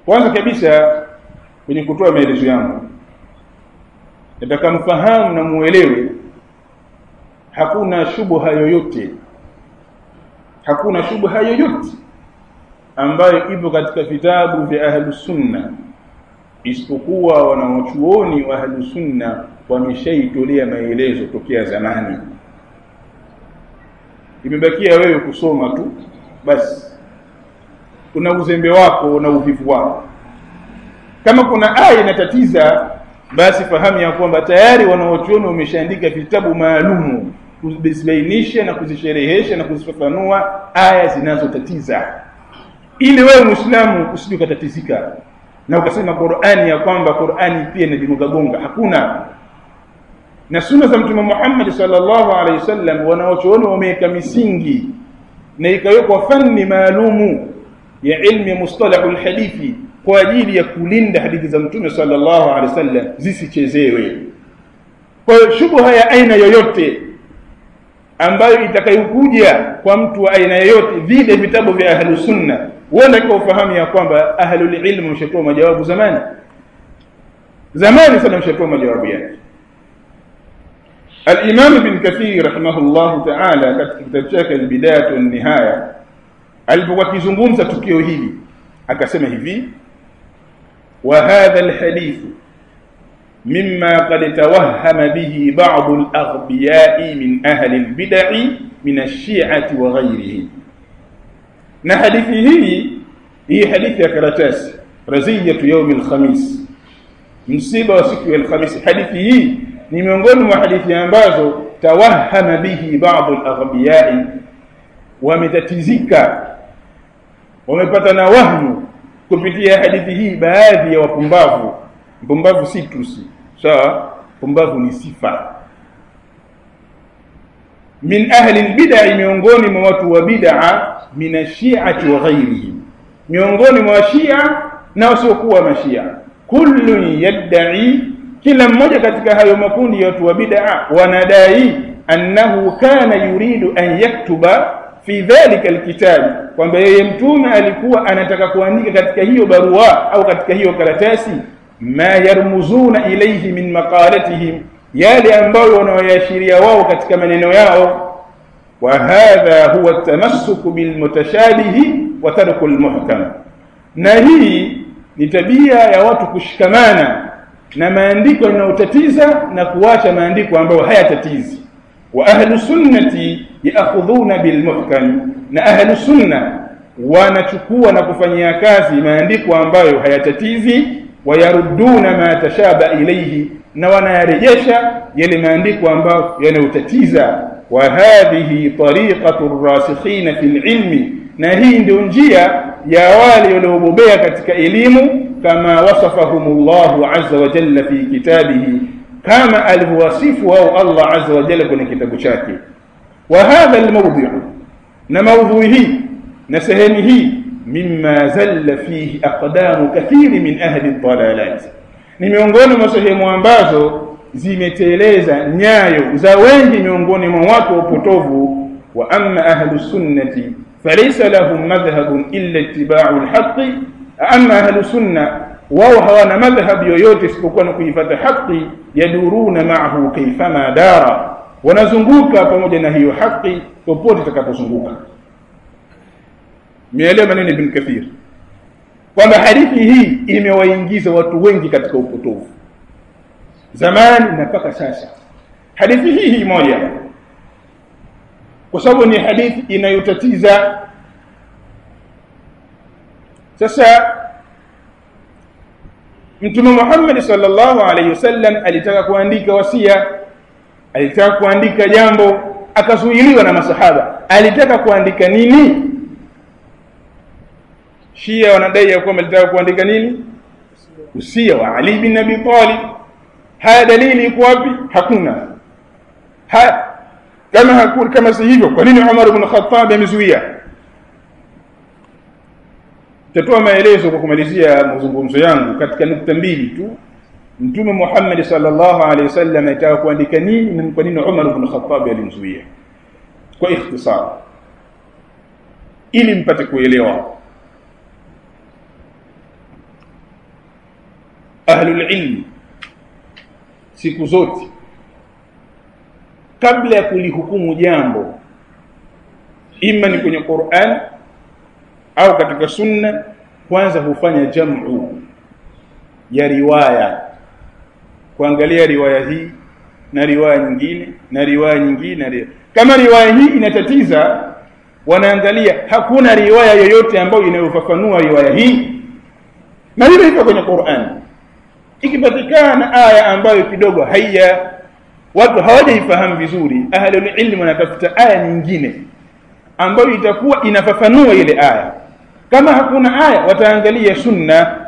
kwanza kabisa kwenye kutoa maelezo yangu nataka mfahamu na muelewe hakuna shubha yoyote hakuna shubha yoyote ambayo ipo katika vitabu vya ahlus sunna isipokuwa wanawachuoni wa ahlus sunna wameshaitolea maelezo tokea zamani imebakia wewe kusoma tu basi kuna uzembe wako na uvivu wako kama kuna aya inatatiza basi fahamu ya kwamba tayari wanaochuoni wameshaandika vitabu maalumu kuzibainisha na kuzisherehesha na kuzifafanua aya zinazotatiza ili wewe muislamu usije ukatatizika na ukasema Qur'ani ya kwamba Qur'ani pia inajigongagonga hakuna na sunna za mtume Muhammad sallallahu alaihi wasallam wanaochuoni wameweka misingi na ikawekwa fani maalumu ya ilmu ya mustalahul hadithi kwa ajili ya kulinda hadithi za mtume sallallahu alaihi wasallam zisichezewe kwa hiyo shubha ya aina yoyote ambayo itakayokuja kwa mtu wa aina yoyote vile vitabu vya ahlus sunna huenda kwa ufahamu ya kwamba ahlul ilm mshatoa majawabu zamani zamani sana mshatoa majawabu yake الإمام ابن كثير رحمه الله تعالى katika kitabu chake al-Bidayah wa nihaya alipokuwa akizungumza tukio hili akasema hivi wa hadha al-hadith مما قد توهم به بعض الأغبياء من أهل البدع من الشيعة وغيرهم na hadithi hii hii hadithi ya karatasi raziyatu yaumi alkhamis msiba wa siku ya alkhamis hadithi hii ni miongoni mwa hadithi ambazo tawahama bihi baadhi alaghbiyai wametatizika wamepata na wahmu kupitia hadithi hii baadhi ya wapumbavu mpumbavu si tusi sawa pumbavu ni sifa min ahli albid'a miongoni mwa watu wa bid'a min ashi'ati wa ghairihi miongoni mwa shia na wasiokuwa mashia kullu yad'i kila mmoja katika hayo makundi ya watu wa bid'a wanadai annahu kana yuridu an yaktuba fi dhalika alkitab kwamba yeye mtume alikuwa anataka kuandika katika hiyo barua au katika hiyo karatasi ma yarmuzuna ilayhi min maqalatihim yale ambayo wanaoyaashiria wao katika maneno yao wa hadha huwa tamassuku bilmutashabihi wa tarku almuhkam na hii ni tabia ya watu kushikamana na maandiko yanayotatiza na kuacha maandiko ambayo hayatatizi wa ahlu sunnati yaakhudhuna bilmuhkam na ahlu sunna wanachukua na kufanyia kazi maandiko ambayo hayatatizi wayaruduna ma tashaba ilayhi na wanayarejesha yale maandiko ambayo yanayotatiza wa hadhihi tariqatu rasikhina fil ilmi na hii ndio njia ya wale waliobobea katika elimu kama wasafahumullahu azza wa jalla fi kitabihi kama alivyowasifu wao Allah azza wa jalla kwenye kitabu chake wa hadha almawdi' na maudhui hii na sehemu hii mimma zalla fihi aqdamu kathiri min ahli dhalalat ni miongoni mwa sehemu ambazo zimeteleza nyayo za wengi miongoni mwa watu wa upotovu wa amma ahlu sunnati falaysa lahum madhhabun illa ittiba'u alhaqqi amma ahlu sunna wao hawana madhhab yoyote isipokuwa ni kuifuata haki yaduruna ma'ahu kaifama dara wanazunguka pamoja na hiyo haki popote itakapozunguka Mielewa maneno Ibn Kathir kwamba hadithi hii imewaingiza watu wengi katika upotovu zamani na mpaka sasa. Hadithi hii hii moja, kwa sababu ni hadithi inayotatiza. Sasa Mtume Muhammad sallallahu alaihi wasallam alitaka kuandika wasia, alitaka kuandika jambo, akazuiliwa na masahaba. Alitaka kuandika nini? Shia wanadai ya kwamba alitaka kuandika nini? Usia wa Ali bin Abi Talib. Haya dalili iko wapi? Hakuna. Ha, kama hakuna, kama si hivyo, kwa nini Umar ibn Khattab amezuia? Tatoa maelezo kwa kumalizia mazungumzo yangu katika nukta mbili tu. Mtume Muhammad sallallahu alaihi wasallam alitaka kuandika nini na kwa nini Umar ibn Khattab alimzuia? Kwa ikhtisar, ili mpate kuelewa ahlul ilmi siku zote kabla ya kulihukumu jambo ima ni kwenye Qur'an au katika sunna kwanza hufanya jamu ya riwaya kuangalia riwaya hii na riwaya nyingine na riwaya nyingine na riwaya. kama riwaya hii inatatiza wanaangalia hakuna riwaya yoyote ambayo inayofafanua riwaya hii na hivyo hivyo kwenye Qur'an ikipatikana aya ambayo kidogo haya watu hawajaifahamu vizuri ahlul ilmi wanatafuta aya nyingine ambayo itakuwa inafafanua ile aya kama hakuna aya wataangalia sunna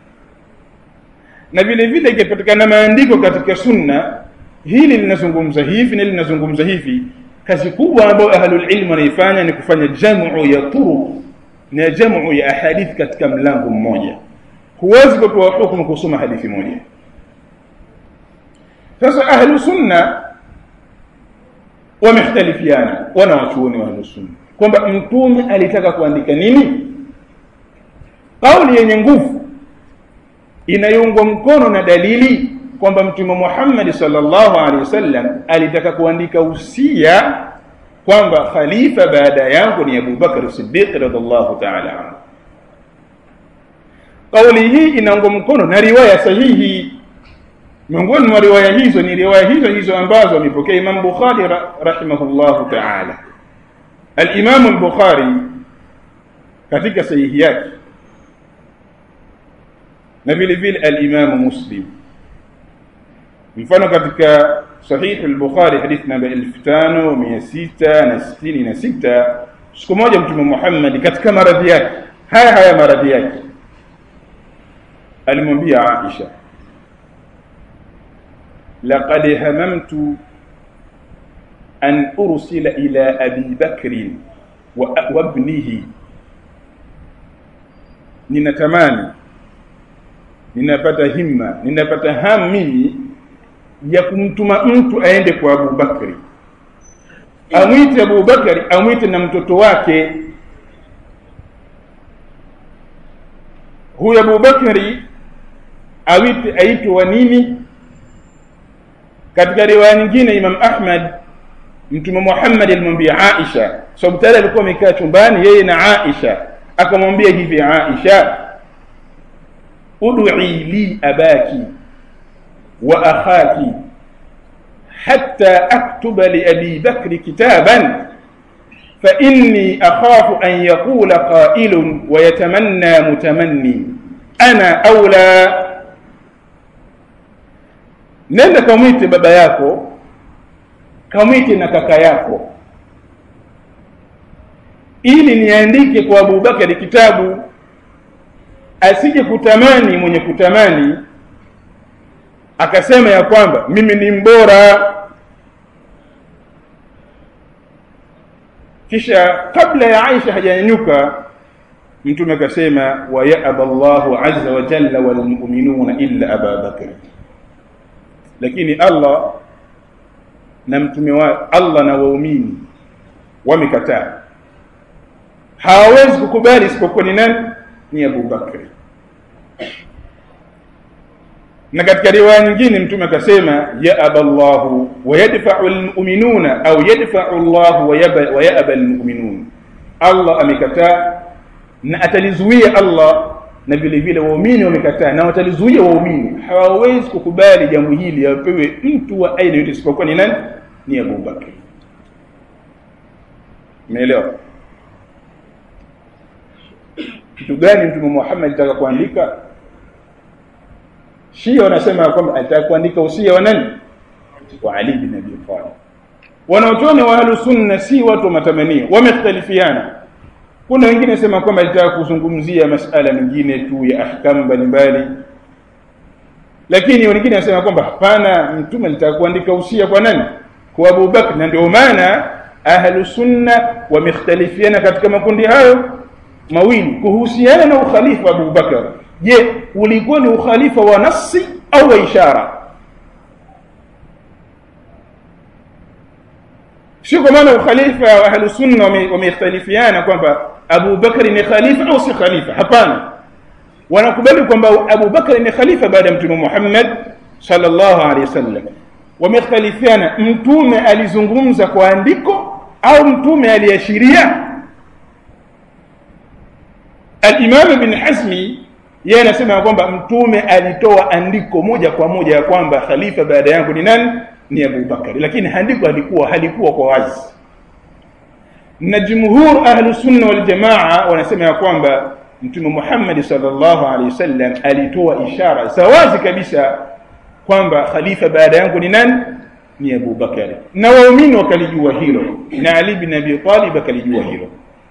na vile vile ikipatikana maandiko katika sunna hili linazungumza hivi na linazungumza hivi kazi kubwa ambayo ahlul ilm wanaifanya ni kufanya jamu ya turuq na jamu ya ahadith katika mlango mmoja huwezi kutoa hukumu kusoma hadithi moja sasa ahlu sunna wamekhtalifiana wana wachuoni wa ahlu sunna kwamba mtume alitaka kuandika nini kauli yenye nguvu inayoungwa mkono na dalili kwamba mtume Muhammad sallallahu alaihi wasallam alitaka kuandika usia kwamba khalifa baada yangu ni Abu Bakar Siddiq radhiallahu ta'ala anhu kauli hii inaungwa mkono na riwaya sahihi miongoni mwa riwaya hizo ni riwaya hizo hizo ambazo amepokea Imam Bukhari rahimahullahu ta'ala al-Imam al-Bukhari katika sahihi yake na vile vile al-Imam Muslim mfano katika sahih al-Bukhari hadith namba 5666 siku moja mtume Muhammad katika maradhi yake haya haya maradhi yake alimwambia Aisha laqad hamamtu an ursila ila abi bakr wa ibnihi ninatamani ninapata himma ninapata hamu mimi ya kumtuma mtu aende kwa Abu Bakri amwite Abu Bakari amwite na mtoto wake huyu Abu Bakari awite aitwe wa nini katika riwaya nyingine Imam Ahmad Mtume Muhammad alimwambia Aisha sababu tayari alikuwa amekaa chumbani yeye na Aisha akamwambia hivi Aisha ud'i li abaki wa akhaki hatta aktuba li abi bakr kitaban fa inni akhafu an yaqula qailun wa yatamanna mutamanni ana aula nenda kamwite baba yako kamwite na kaka yako ili niandike kwa Abubakari kitabu asije kutamani mwenye kutamani akasema ya kwamba mimi ni mbora kisha kabla ya Aisha hajanyanyuka mtume akasema wa ya'aba Allahu azza wa jalla wal mu'minuna illa Aba Bakr lakini Allah na mtume wa Allah na waumini wamekataa hawawezi kukubali isipokuwa ni nani ni Abu Bakr na katika riwaya nyingine mtume akasema ya aballahu wa yadfa'u almu'minuna au yadfa'u Allah wa ya'ba almu'minun Allah amekataa na atalizuia Allah na vile vile waumini wamekataa na watalizuia waumini hawawezi kukubali jambo hili apewe mtu wa aina yote isipokuwa ni nani ni Abu Bakr umeelewa kitu gani mtume Muhammad alitaka kuandika Shia wanasema kwamba alitaka kuandika usia wa nani wa Ali bin Abi Talib wanaochoni wa ahlus sunna si watu wa matamanio wamekhtalifiana kuna wengine nasema kwamba alitaka kuzungumzia masala mengine tu ya ahkamu mbalimbali lakini wengine wanasema kwamba hapana mtume alitaka kuandika usia kwa nani kwa Abu Bakr na ndio maana ahlu sunna wamekhtalifiana katika makundi hayo mawili kuhusiana na ukhalifa wa Abu Bakar je ulikuwa ni ukhalifa wa nasi au wa ishara sio kwa maana ukhalifa wa ahlu sunna wamekhtalifiana kwamba Abu Bakar ni khalifa au si khalifa hapana wanakubali kwamba Abu Bakar ni khalifa baada ya mtume Muhammad sallallahu alaihi wasallam wamekhtalifiana mtume alizungumza kwa andiko au mtume aliashiria al-Imam Ibn Hazmi yeye anasema kwamba mtume alitoa andiko moja kwa moja ya kwamba khalifa baada yangu ni nani ni Abu Bakar lakini andiko halikuwa halikuwa kwa wazi na jumhur ahlu sunna wal jamaa wanasema ya kwamba mtume Muhammad sallallahu alaihi wasallam alitoa ishara za wazi kabisa kwamba khalifa baada yangu ni nani ni Abu Bakar na waumini wakalijua hilo na Ali bin Abi Talib akalijua hilo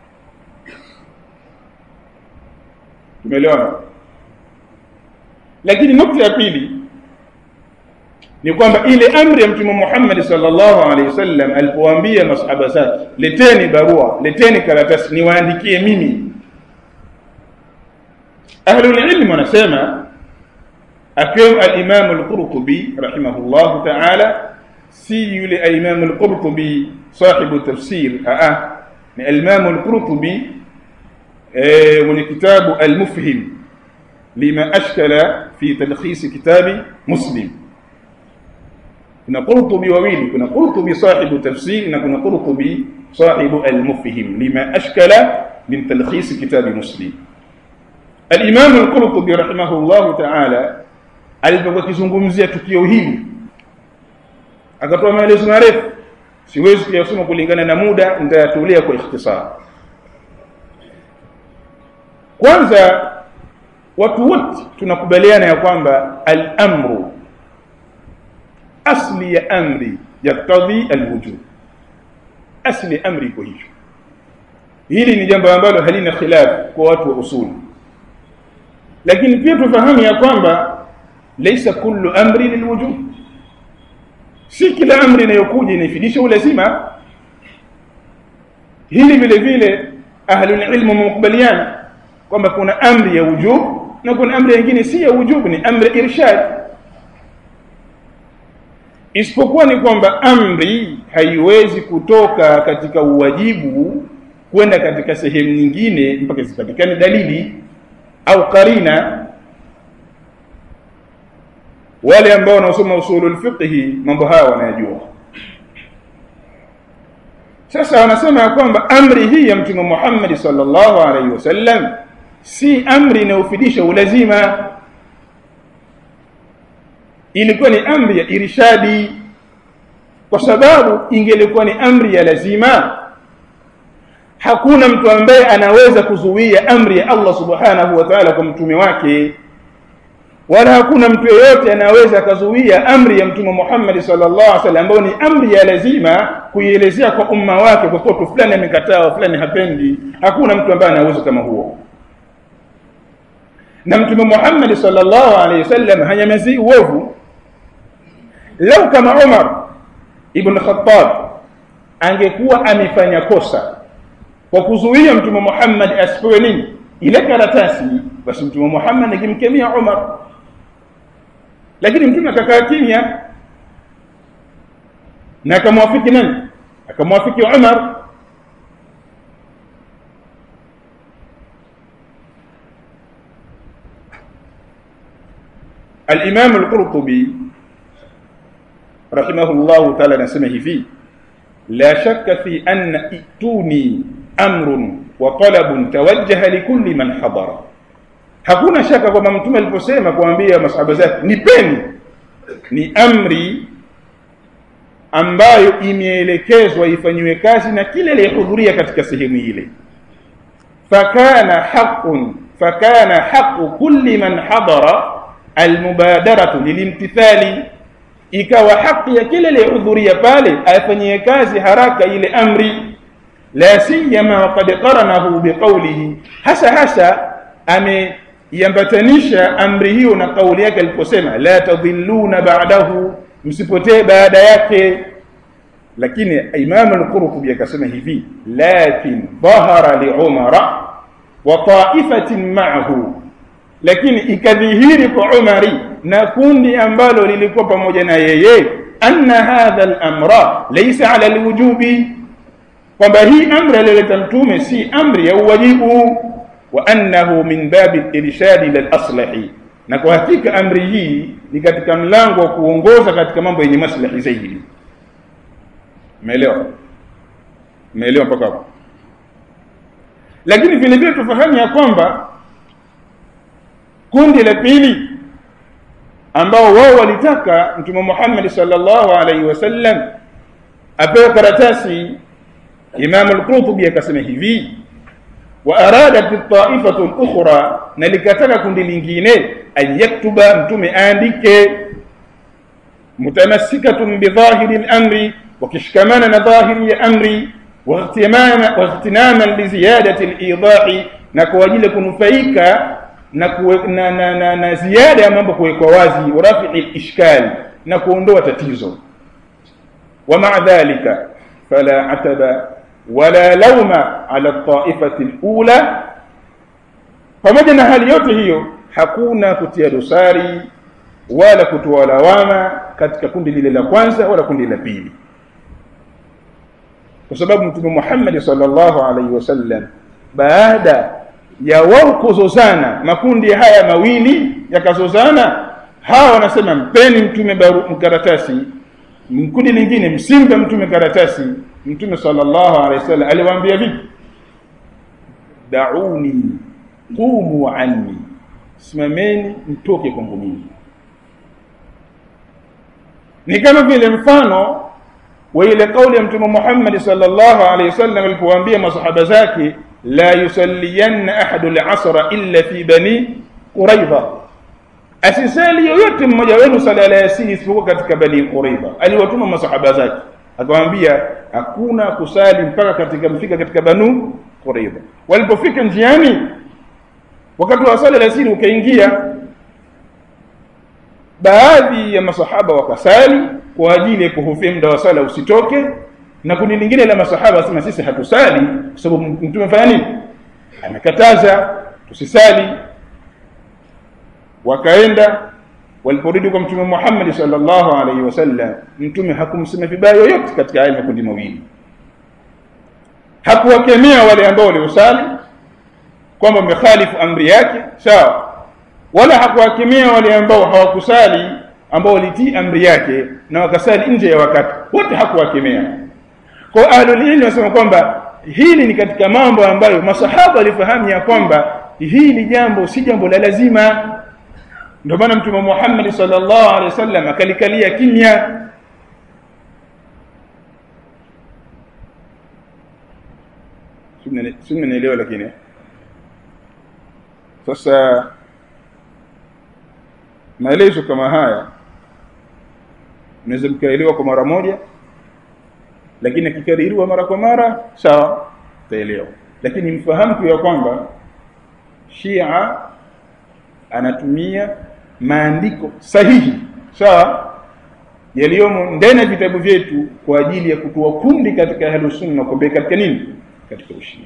tumeelewana lakini nukta ya pili ni kwamba ile amri ya mtume Muhammad sallallahu alaihi wasallam alipowaambia masahaba zake leteni barua leteni karatasi niwaandikie mimi ahlul ilm wanasema akiwemo al-Imam al-Qurtubi rahimahullah ta'ala si yule al-Imam al-Qurtubi sahibu tafsir a ni al-Imam al-Qurtubi mwenye kitabu al-Mufhim lima ashkala fi talkhis kitabi Muslim kuna Qurtubi wawili kuna Qurtubi sahibu tafsir na kuna Qurtubi sahibu al-Mufhim lima ashkala min talkhis kitabi Muslim al-Imam al-Qurtubi rahimahullah ta'ala alipokuwa kizungumzia tukio hili akatoa maelezo marefu siwezi kuyasoma kulingana na muda nitayatulia kwa ikhtisar kwanza watu wote tunakubaliana ya kwamba al-amru asli ya amri yaktadhi alwujub asli amri iko hivyo hili ni jambo ambalo halina khilaf kwa watu wa usuli lakini pia tufahamu ya kwamba laysa kullu amri lilwujub si kila amri inayokuja inafidisha ulazima hili vile vile ahlul ilmu mukubaliana kwamba kuna amri ya wujub na kuna amri nyingine si ya wujub ni amri irshad isipokuwa ni kwamba amri haiwezi kutoka katika uwajibu kwenda katika sehemu nyingine mpaka zipatikane dalili au karina wale ambao wanaosoma usulul fiqh mambo haya wanayajua sasa wanasema ya kwamba amri hii ya mtume Muhammad sallallahu alaihi wasallam si amri inayofidisha ulazima ilikuwa ni amri ya irshadi kwa sababu ingelikuwa ni amri ya lazima hakuna mtu ambaye anaweza kuzuia amri ya Allah subhanahu wa ta'ala kwa mtume wake wala hakuna mtu yeyote anaweza akazuia amri ya mtume Muhammad sallallahu alaihi wasallam ambayo ni amri ya lazima kuielezea kwa umma wake kwa kuwa fulani amekataa fulani hapendi hakuna mtu ambaye anaweza kama huo na mtume Muhammad sallallahu alaihi wasallam hanyamazii uovu lau kama Umar ibn Khattab angekuwa amefanya kosa kwa kuzuia mtume Muhammad asipewe nini ile karatasi basi mtume Muhammad angimkemea Umar lakini mtume akakaa kimya na akamwafiki nani akamwafiki Umar الإمام القرطبي رحمه الله تعالى نسمه فيه لا شك في أن ائتوني أمر وطلب توجه لكل من حضر hakuna shaka kwamba mtume aliposema kuambia masahaba zake nipeni ni amri ambayo imeelekezwa ifanywe kazi na kile aliyehudhuria katika sehemu ile fakana haqqun fakana haqqu kulli man hadara almubadaratu lilimtithali ikawa haki ya kile aliyehudhuria pale afanyie kazi haraka ile amri la siyama waqad qaranahu biqawlihi hasa hasa ameiambatanisha amri hiyo na kauli yake aliposema la tadhilluna ba'dahu msipotee baada yake lakini imam al-qurtubi akasema hivi lakin dhahara li umara wa ta'ifatin ma'ahu lakini ikadhihiri kwa Umari na kundi ambalo lilikuwa pamoja na yeye anna hadha al-amra laysa ala al-wujubi kwamba hii amri aliyoleta mtume si amri ya uwajibu wa annahu min babi irshadi ila al-aslahi na kwa hakika amri hii ni katika mlango wa kuongoza katika mambo yenye maslahi zaidi umeelewa umeelewa mpaka hapo lakini vile vile tufahamu ya kwamba kundi la pili ambao wao walitaka mtume Muhammad sallallahu alaihi wasallam apewe karatasi Imam al-Qurtubi akasema hivi wa aradat at-ta'ifatu al-ukhra na likataka kundi lingine an yaktuba mtume aandike mutamassikatun bi dhahiri al-amri wakishikamana na dhahiri ya amri واغتماما واغتناما لزياده الايضاح na kwa ajili kunufaika na, kuwe, na, na, na, na ziada ya mambo kuwekwa wazi warafi al-ishkal na kuondoa tatizo wa ma'a dhalika fala ataba wala lauma ala at-ta'ifati al-ula pamoja na hali yote hiyo hakuna kutia dosari wala kutoa lawama katika kundi lile la kwanza wala kundi la pili kwa sababu mtume Muhammad sallallahu alaihi wasallam baada ya wao kuzozana makundi haya mawili yakazozana hawa wanasema mpeni mtume karatasi kundi lingine msimpe mtume karatasi mtume sallallahu alaihi wasallam aliwaambia vipi dauni qumu anni simameni mtoke kwangu mimi ni kama vile mfano wa ile kauli ya mtume Muhammad sallallahu alaihi wasallam alipowaambia masahaba zake la yusalliyanna ahadu al-asra illa fi bani quraidha asisali yoyote mmoja wenu sala la yasini isipokuwa katika bani quraidha aliwatuma masahaba zake akamwambia hakuna kusali mpaka katika mfika katika banu quraidha walipofika njiani wakati wa sala la yasini ukaingia baadhi ya masahaba wakasali kwa ajili ya kuhofia muda wa sala usitoke na kundi lingine la masahaba wasema sisi hatusali kwa sababu mtume fanya nini amekataza tusisali wakaenda waliporudi kwa mtume Muhammad sallallahu alaihi wasallam mtume hakumsema vibaya yoyote katika haya makundi mawili hakuwakemea wale ambao waliosali kwamba wamekhalifu amri yake sawa wala hakuwakemea wale ambao hawakusali ambao walitii amri yake na wakasali nje ya wakati wote hakuwakemea kwa ahlul ilmi wanasema kwamba hili ni katika mambo ambayo masahaba walifahamu ya kwamba hili jambo si jambo la lazima ndio maana mtume Muhammad sallallahu alaihi wasallam akalikalia kimya simnaelewa lakini sasa maelezo kama haya unaweza mkaelewa kwa mara moja lakini akikaririwa mara kwa mara sawa taelewa lakini mfahamu tu ya kwamba Shia anatumia maandiko sahihi sawa yaliyomo ndani ya vitabu vyetu kwa ajili ya kutoa kundi katika ahlus sunna kumbe katika nini katika ushia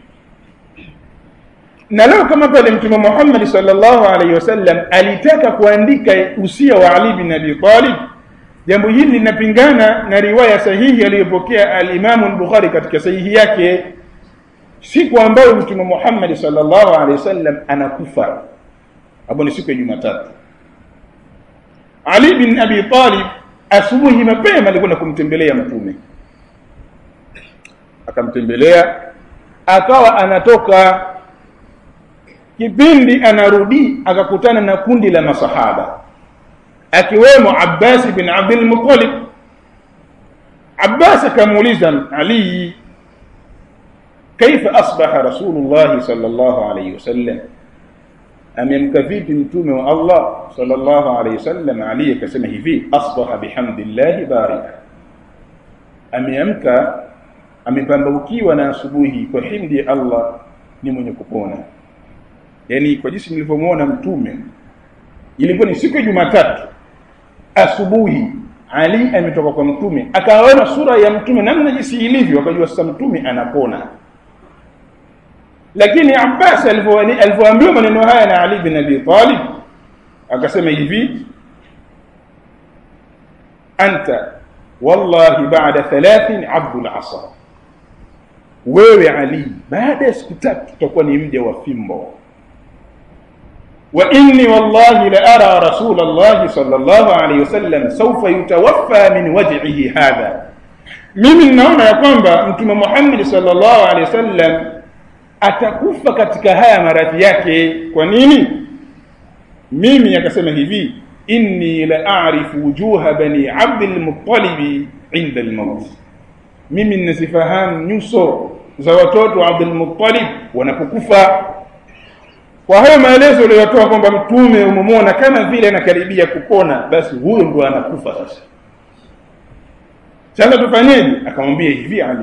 na leo kama pale mtume Muhammad sallallahu alaihi wasallam alitaka kuandika usia wa Ali bin Abi Talib jambo hili linapingana na riwaya sahihi aliyopokea al-Imam al-Bukhari katika sahihi yake siku ambayo mtume Muhammad sallallahu alaihi wasallam anakufa hapo ni siku ya Jumatatu Ali bin Abi Talib asubuhi mapema alikwenda kumtembelea mtume akamtembelea akawa anatoka kipindi anarudi akakutana na kundi la masahaba akiwemo Abbas bin Abdul Muttalib Abbas akamuuliza Ali kaifa asbaha Rasulullah sallallahu alayhi wasallam amemka vipi mtume wa Allah sallallahu alayhi wasallam Ali akasema hivi asbaha bihamdillah barika ameamka amepambaukiwa na asubuhi kwa himdi ya Allah ni mwenye kupona yani kwa jinsi nilivyomuona mtume ilikuwa ni siku ya Jumatatu asubuhi Ali ametoka kwa mtume akaona sura ya mtume namna jinsi ilivyo akajua sasa mtume anapona lakini Abbas alivyoambiwa maneno haya na Ali bin Abi Talib akasema hivi anta wallahi ba'da thalathin abdul asa wewe Ali baada ya siku tatu tutakuwa ni mja wa fimbo wa inni wallahi la ara rasul Allah sallallahu alayhi wasallam sawfa yutawaffa min waj'ihi hadha mimi ninaona ya kwamba mtume Muhammad sallallahu alayhi wasallam atakufa katika haya maradhi yake kwa nini mimi akasema hivi inni la a'rifu wujuha bani abd al-muttalib inda al-maut mimi ninazifahamu nyuso za watoto wa Abdul Muttalib wanapokufa kwa hayo maelezo aliyotoa kwamba mtume umemwona kama vile anakaribia kupona basi huyo ndo anakufa sasa sasa tufanyeje akamwambia hivi Ali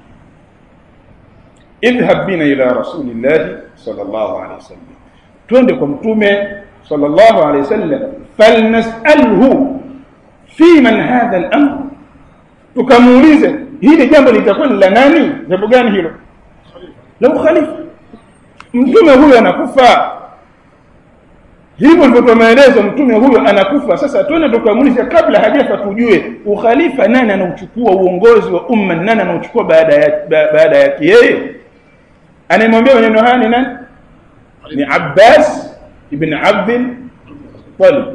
idhhab bina ila rasulillah sallallahu alaihi wasallam twende kwa mtume sallallahu alaihi wasallam falnasalhu fi man hadha al-amr tukamuulize hili jambo litakuwa ni la nani jambo gani hilo la ukhalifa mtume huyo anakufa hivyo ndivyo maelezo mtume huyo anakufa sasa tuende tukamuulize kabla hajafa tujue ukhalifa nani anauchukua uongozi wa umma nani anauchukua baada ya baada yake yeye anayemwambia maneno haya ni nani ni Abbas ibn Abd Talib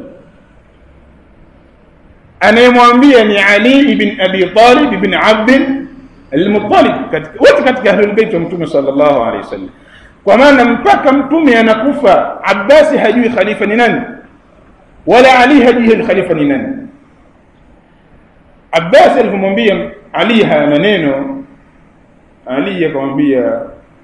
anayemwambia ni Ali ibn Abi Talib ibn Abd al-Muttalib wote katika ahlul bait wa mtume sallallahu alaihi wasallam kwa maana mpaka mtume anakufa Abbas hajui khalifa ni nani wala Ali hajui khalifa ni nani Abbas alipomwambia Ali haya maneno Ali akamwambia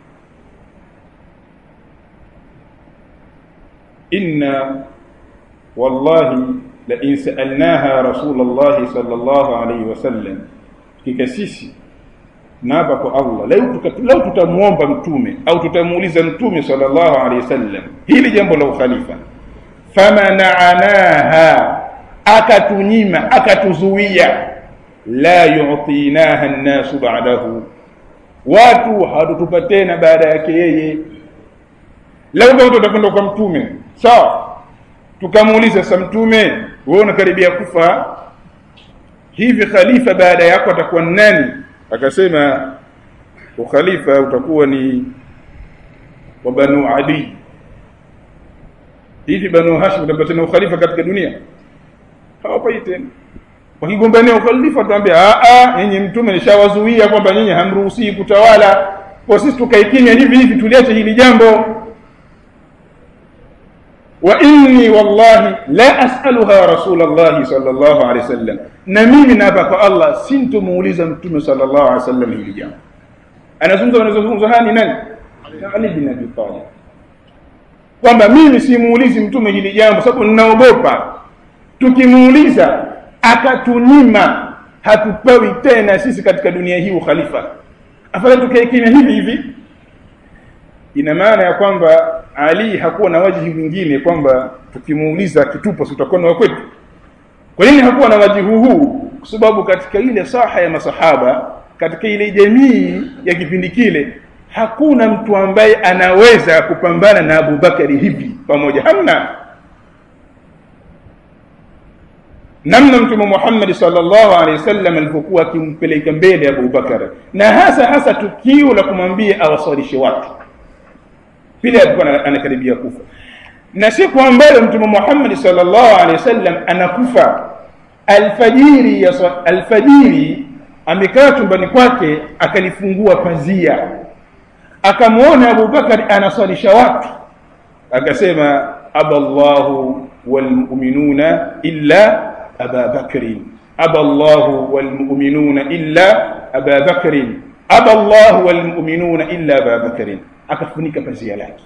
inna wallahi la in sa'alnaha rasulullah sallallahu alayhi wasallam kika sisi naapa kwa Allah leo leo tutamuomba mtume au tutamuuliza mtume sallallahu alayhi wasallam hili jambo la ukhalifa famana'anaha akatunyima akatuzuia la yu'tinaha an-nas ba'dahu watu hawatutupa tena baada yake yeye leo kama tutakwenda kwa mtume sawa tukamuuliza sasa mtume wewe unakaribia kufa hivi khalifa baada yako atakuwa nani akasema ukhalifa utakuwa ni wa banu adi hivi banu hashim utapata tena ukhalifa katika dunia hawapai tena wakigombania ukhalifa tuambia a a nyinyi mtume nishawazuia kwamba nyinyi hamruhusi kutawala kwa sisi tukaikimya hivi hivi tuliache hili jambo wa inni wallahi la as'aluha rasulullah sallallahu alaihi wasallam na mimi naapa kwa Allah sintomuuliza mtume sallallahu alaihi wasallam hili jambo anazungumza anazungumza hani nani Ali bin Abi Talib kwamba mimi simuulizi mtume hili jambo sababu ninaogopa tukimuuliza akatunyima hatupewi tena sisi katika dunia hii ukhalifa afadhali tukae kimya hivi hivi ina maana ya kwamba Ali hakuwa na wajihi mwingine kwamba tukimuuliza kitupa tutakuwa na kwetu kwa nini hakuwa na wajihi huu kwa sababu katika ile saha ya masahaba katika ile jamii ya kipindi kile hakuna mtu ambaye anaweza kupambana na Abu Bakari hivi pamoja hamna namna mtume Muhammad sallallahu alaihi wasallam alipokuwa akimpeleka mbele Abu Bakar na hasa hasa tukio la kumwambia awasalishe watu vile alikuwa anakaribia kufa na siku ambayo mtume Muhammad sallallahu alaihi wasallam anakufa alfajiri ya alfajiri amekaa chumbani kwake akalifungua pazia akamwona Abu Bakar anaswalisha watu akasema aballahu walmu'minuna illa aba bakri aballahu walmu'minuna illa aba bakri aballahu walmu'minuna illa aba bakri akafunika pazia lake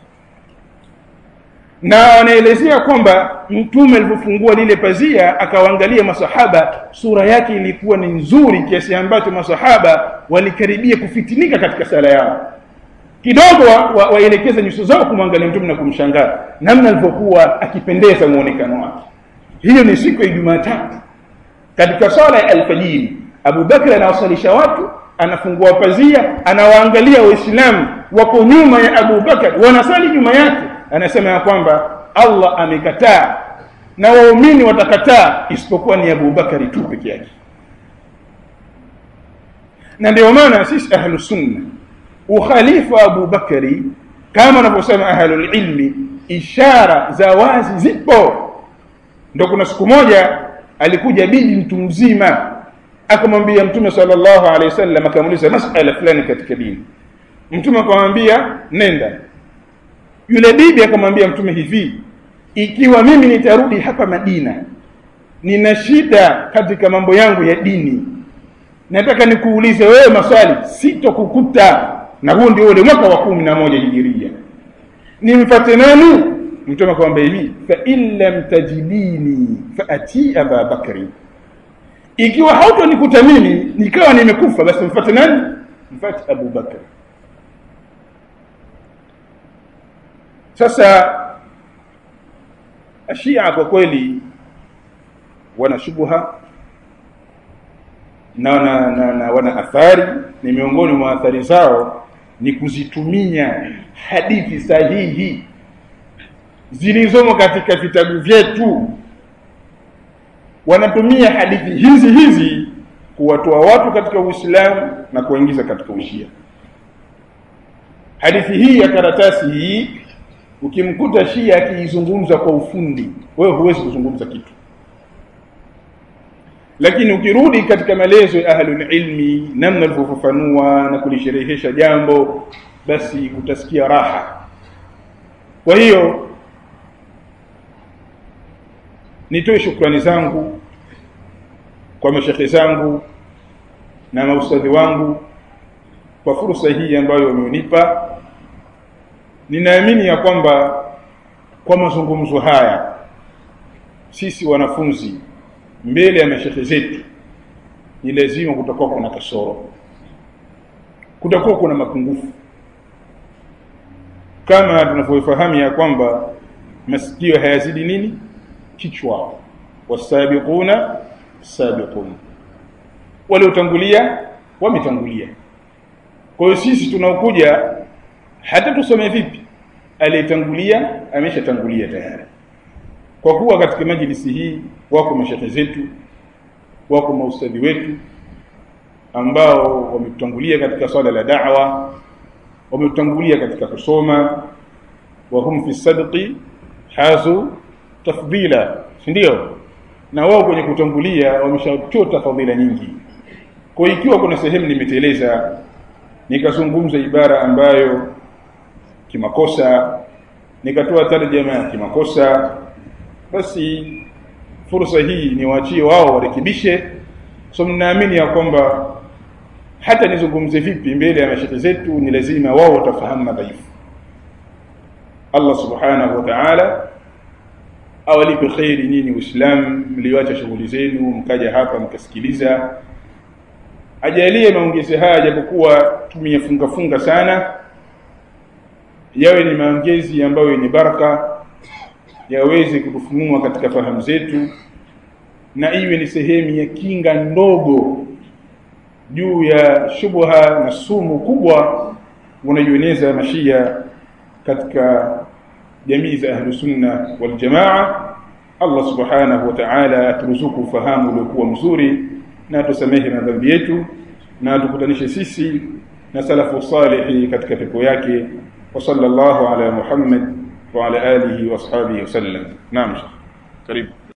na anaelezea kwamba mtume alipofungua lile pazia akawaangalia masahaba sura yake ilikuwa ni nzuri kiasi ambacho masahaba walikaribia kufitinika katika sala yao kidogo waelekeza wa, wa nyuso zao kumwangalia mtume na kumshangaa namna alivyokuwa akipendeza muonekano wake hiyo ni siku ya Jumatatu katika sala ya alfajiri Abu Bakr anawasalisha watu anafungua pazia anawaangalia waislamu wako nyuma ya Abu Bakar wanasali nyuma yake anasema ya kwamba Allah amekataa na waumini watakataa isipokuwa ni Abu Bakari tu peke yake na ndio maana sisi ahlus sunna ukhalifa wa Abu Bakari kama wanavyosema ahlul ilmi ishara za wazi zipo ndo kuna siku moja alikuja bibi mtu mzima akamwambia mtume sallallahu alaihi wasallam akamuuliza masala fulani katika dini mtume akamwambia nenda yule bibi akamwambia mtume hivi ikiwa mimi nitarudi hapa Madina nina shida katika mambo yangu ya dini nataka nikuulize wewe maswali sitokukuta na huo ndio ule mwaka wa kumi na moja hijiria nimfate nani mtume akamwambia hivi fa in lam tajidini fa ati aba bakri ikiwa hautonikuta mimi nikawa nimekufa basi mfate nani mfate abu bakri sasa ashia kwa kweli wana shubha na wana, na, na wana athari ni miongoni mwa athari zao ni kuzitumia hadithi sahihi zilizomo katika vitabu vyetu wanatumia hadithi hizi hizi kuwatoa watu katika Uislamu na kuwaingiza katika Ushia hadithi hii ya karatasi hii ukimkuta Shia akiizungumza kwa ufundi wewe huwezi kuzungumza kitu lakini ukirudi katika maelezo ya ahlul ilmi namna alivyofafanua na kulisherehesha jambo basi utasikia raha kwa hiyo nitoe shukrani zangu kwa mashekhe zangu na maustadhi wangu kwa fursa hii ambayo wamenipa ninaamini ya kwamba kwa mazungumzo haya sisi wanafunzi mbele ya mashekhe zetu ni lazima kutakuwa kuna kasoro kutakuwa kuna mapungufu kama tunavyofahamu ya kwamba masikio hayazidi nini kichwa wasabiquna sabiqun waliotangulia wametangulia kwa hiyo sisi tunaokuja hata tusome vipi aliyetangulia ameshatangulia tayari kwa kuwa katika majlisi hii wako mashekhe zetu wako maustadhi wetu ambao wametutangulia katika swala la da'wa wametutangulia katika kusoma wa hum fi sadqi hazu tafdila si ndio na wao kwenye kutangulia wameshachota fadhila nyingi kwa ikiwa kuna sehemu nimeteleza nikazungumza ibara ambayo kimakosa nikatoa tarjama ya kimakosa basi fursa hii niwaachie wao warekebishe so mnaamini ya kwamba hata nizungumze vipi mbele ya mashekhe zetu ni lazima wao watafahamu madhaifu Allah subhanahu wa ta'ala awalipe kheri nyinyi Uislamu mlioacha shughuli zenu mkaja hapa mkasikiliza ajalie maongezi haya japokuwa tumeyafunga funga sana yawe ni maongezi ambayo yenye baraka yaweze kutufunua katika fahamu zetu na iwe ni sehemu ya kinga ndogo juu ya shubha na sumu kubwa unayoeneza mashia katika jamii za ahlu sunna wal jamaa Allah subhanahu wa ta'ala aturuzuku ufahamu uliokuwa mzuri na atusamehe madhambi yetu na atukutanishe sisi na salafu salihi katika pepo yake wa sallallahu ala Muhammad wa ala alihi wa ashabihi wasallam naam karibu